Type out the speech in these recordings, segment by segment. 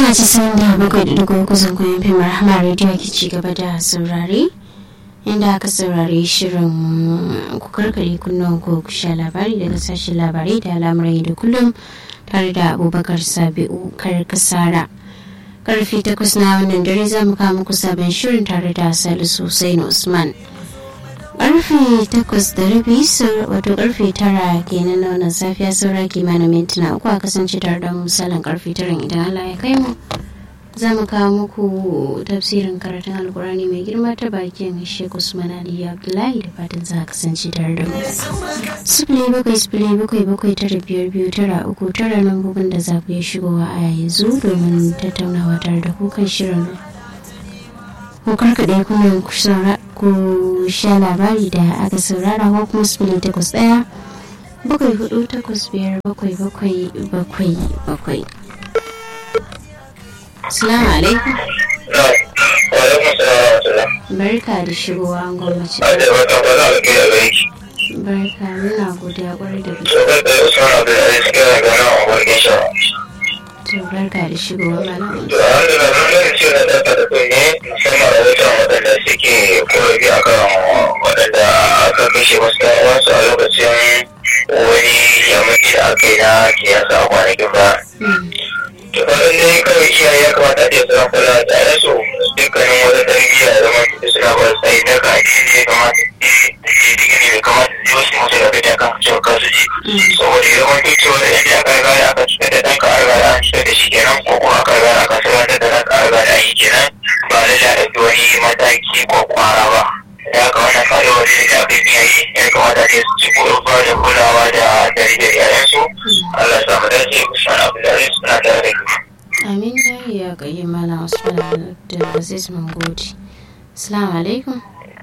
mita casa'in da bakwai da dugu kusan kwayan fim rahama rediyo ke ci gaba da saurare inda aka saurari shirin ku karkare kunnuwan ku sha labari daga sashen labarai da al'amuran da kullum tare da abubakar sabi'u karkasara karfe takwas na wannan dare za mu kawo muku sabon shirin tare da salisu hussein usman karfe takwas da rabi wato karfe tara kenan na wannan safiya saura kimanin mintuna uku a kasance tare da misalin karfe tara idan allah ya kai mu za mu kawo muku tafsirin karatun alkurani mai girma ta bakin sheikh usman ali abdullahi da fatan za a kasance tare da mu sifili bakwai sifili bakwai bakwai tara biyar biyu tara uku tara lambobin da za ku iya shigowa a yanzu domin tattaunawa tare da kukan shirin ko karkaɗe kuma ku sha labari da aka saurara ko kuma sifili takwas ɗaya bakwai hudu takwas biyar bakwai bakwai bakwai bakwai Salamu alaikum. Barka da shigowa an gwamnati. Barka muna godiya kwarai da gaske. To barka da shigowa malam. To alhamdulillah mun gani cewa da ɗaga da kai ne musamman rahoton waɗanda suke korafi akan waɗanda aka kashe wasu ɗan uwansu a lokacin wani yammaci da aka yi na siyasa a kwanakin ba. to kawai dai kawai iyaye ya kamata a ce suna kula da yaransu dukkanin wata tarbiyya da zama suna ba su tsayi daga addini ya kamata su digiri da kamata su yi wasu musu da fita kan cewa kansu ji saboda yawan duk cewa da yadda aka riga aka cutar da ɗanka an riga an cutar da shi kenan ko kuma aka riga aka sarrafa da ɗanka an riga an yi kenan ba lallai a ɗauki wani mataki ko kwara ba ya ka wannan karewar da aka yi iyaye ya kamata ne su ci ba da kulawa da tarbiyyar yayansu Allah samu dace Usman Abdullahi suna tare da Amin ya yi ya kayi mana Usman Abdulaziz Mangodi. Assalamu alaikum.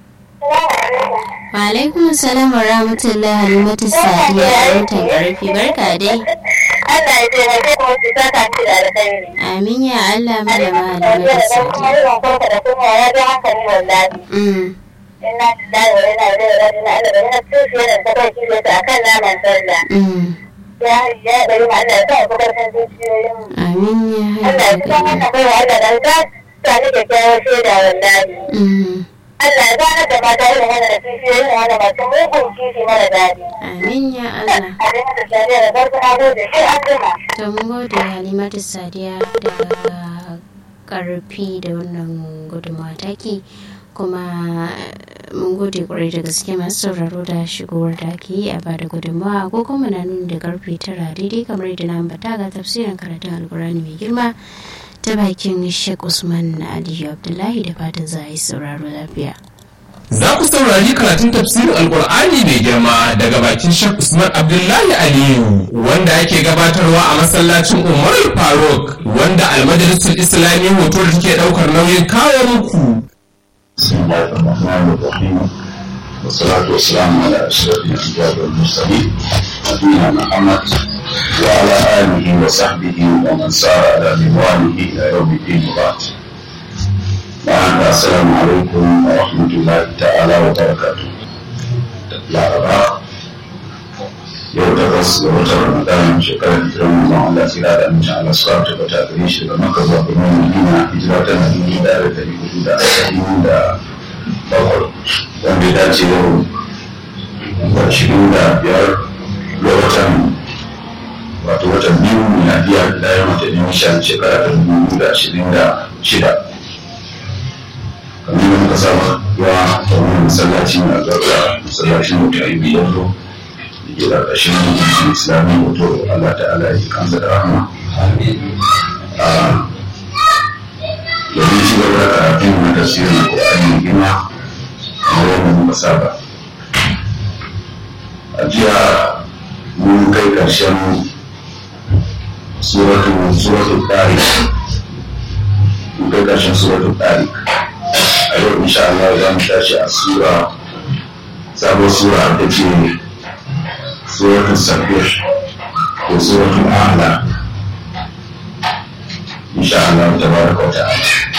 Wa alaikum salam wa rahmatullahi halimatu sadiya a watan karfi barka dai. Allah ya taimake mu su saka shi da alkhairi. Amin ya Allah malama halimatu sadiya. da kuma ya ji hankali wallahi. Mm. Inna lillahi wa inna ilaihi raji'un. Allah ya yana tushe da ta kai kile ta akan naman sallah. Mm. Ya ya bari ma Allah ya sa ku karfin zuciyoyin mu. Amin ya Allah ya san wannan bai wa Allah dan ka sani da kyawun shaida wallahi. Mm. Allah ya gane da mata irin wannan da zuciyoyin wanda masu mugun kishi mara daɗi. Amin ya Allah. A dinga da shari'a da farko na gode sai an jima. To mun gode halimatu sadiya da karfi da wannan gudunmawa take kuma mun gode kwarai da gaske masu sauraro da shigowar da ake yi a bada gudunmawa ko kuma na nuni da karfe tara daidai kamar da na ambata ga tafsirin karatun alkurani mai girma ta bakin Sheikh Usman Aliyu Abdullahi da fatan za a yi sauraro lafiya. Za ku saurari karatun tafsirin Alƙur'ani mai girma daga bakin Sheikh Usman Abdullahi Aliyu wanda ake gabatarwa a masallacin Umar Faruk wanda almajalisul Islami hoto da take ɗaukar nauyin kawo muku. بسم الله الرحمن الرحيم والصلاة والسلام على أشرف الأنبياء والمرسلين نبينا محمد وعلى آله وصحبه ومن سار على منواله إلى يوم الدين وبعد وعند السلام عليكم ورحمة الله تعالى وبركاته لا ربا yau takwas ga watan ramadan shekarar hijirar manzon Allah sai da amince Allah su ta bata gare shi daga Makka zuwa birnin Madina hijira ta na dubu da da dari hudu da ashirin da bakwai wanda ya dace yau da ashirin da biyar ga watan wato watan biyu miladiya da ya mata ne shan shekara ta dubu da ashirin da shida kamar yadda muka saba yawa ta wani masallaci mai albarka masallacin mutu a yi biyar ke ƙarƙashin islami wato Allah ta'ala ya kansa da rahama domin ci gaba da karatun na tafsirin Qur'ani gina a wannan muka saba a jiya mun kai ƙarshen suratul suratul tariq mun kai ƙarshen suratul tariq a yau insha Allah za mu tashi a sura sabon sura da ke سورة السبح وسورة الأعلى إن شاء الله تبارك وتعالى